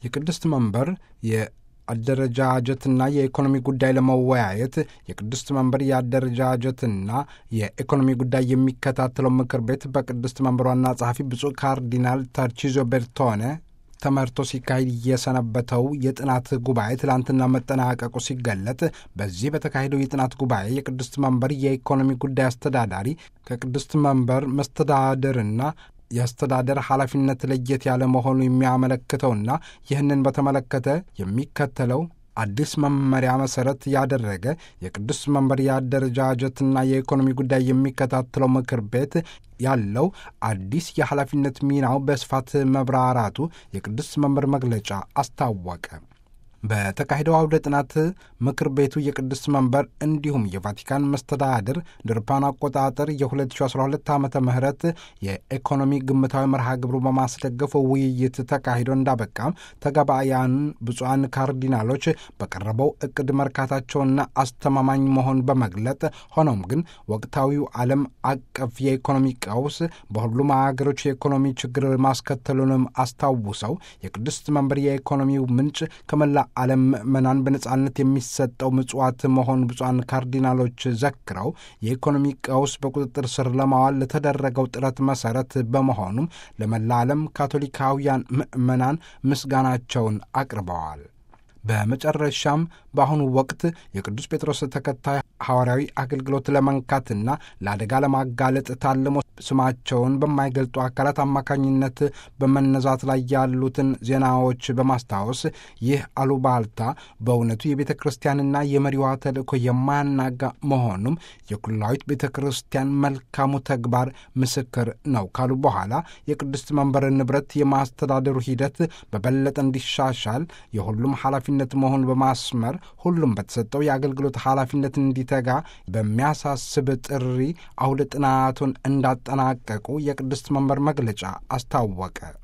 የቅድስት መንበር የአደረጃጀትና የኢኮኖሚ ጉዳይ ለመወያየት የቅድስት መንበር የአደረጃጀትና የኢኮኖሚ ጉዳይ የሚከታተለው ምክር ቤት በቅድስት መንበር ዋና ጸሐፊ ብፁዕ ካርዲናል ተርቺዞ ቤርቶኔ ተመርቶ ሲካሄድ የሰነበተው የጥናት ጉባኤ ትላንትና መጠናቀቁ ሲገለጥ በዚህ በተካሄደው የጥናት ጉባኤ የቅድስት መንበር የኢኮኖሚ ጉዳይ አስተዳዳሪ ከቅድስት መንበር መስተዳድርና የአስተዳደር ኃላፊነት ለየት ያለ መሆኑ የሚያመለክተውና ይህንን በተመለከተ የሚከተለው አዲስ መመሪያ መሰረት ያደረገ የቅዱስ መንበር የአደረጃጀትና የኢኮኖሚ ጉዳይ የሚከታተለው ምክር ቤት ያለው አዲስ የኃላፊነት ሚናው በስፋት መብራራቱ የቅዱስ መንበር መግለጫ አስታወቀ። በተካሄደው አውደ ጥናት ምክር ቤቱ የቅዱስ መንበር እንዲሁም የቫቲካን መስተዳድር ድርፓን አቆጣጠር የ2012 ዓ ም የኢኮኖሚ ግምታዊ መርሃ ግብሩ በማስደገፍ ውይይት ተካሂዶ እንዳበቃም ተጋባያን ብፁዓን ካርዲናሎች በቀረበው እቅድ መርካታቸውና አስተማማኝ መሆን በመግለጥ ሆኖም ግን ወቅታዊው ዓለም አቀፍ የኢኮኖሚ ቀውስ በሁሉም ሀገሮች የኢኮኖሚ ችግር ማስከተሉንም አስታውሰው የቅዱስ መንበር የኢኮኖሚው ምንጭ ከመላ ዓለም ምዕመናን በነጻነት የሚሰጠው ምጽዋት መሆን ብፁዓን ካርዲናሎች ዘክረው የኢኮኖሚ ቀውስ በቁጥጥር ስር ለማዋል ለተደረገው ጥረት መሰረት በመሆኑም ለመላ ዓለም ካቶሊካውያን ምዕመናን ምስጋናቸውን አቅርበዋል። በመጨረሻም በአሁኑ ወቅት የቅዱስ ጴጥሮስ ተከታይ ሐዋርያዊ አገልግሎት ለመንካትና ለአደጋ ለማጋለጥ ታልሞ ስማቸውን በማይገልጡ አካላት አማካኝነት በመነዛት ላይ ያሉትን ዜናዎች በማስታወስ ይህ አሉባልታ በእውነቱ የቤተ ክርስቲያንና የመሪዋ ተልእኮ የማያናጋ መሆኑም የኩላዊት ቤተ ክርስቲያን መልካሙ ተግባር ምስክር ነው ካሉ በኋላ የቅድስት መንበር ንብረት የማስተዳደሩ ሂደት በበለጠ እንዲሻሻል የሁሉም ኃላፊነት መሆኑን በማስመር ሁሉም በተሰጠው የአገልግሎት ኃላፊነት እንዲተጋ በሚያሳስብ ጥሪ አውደ ጥናቱን እንዳጠናቀቁ የቅድስት መንበር መግለጫ አስታወቀ።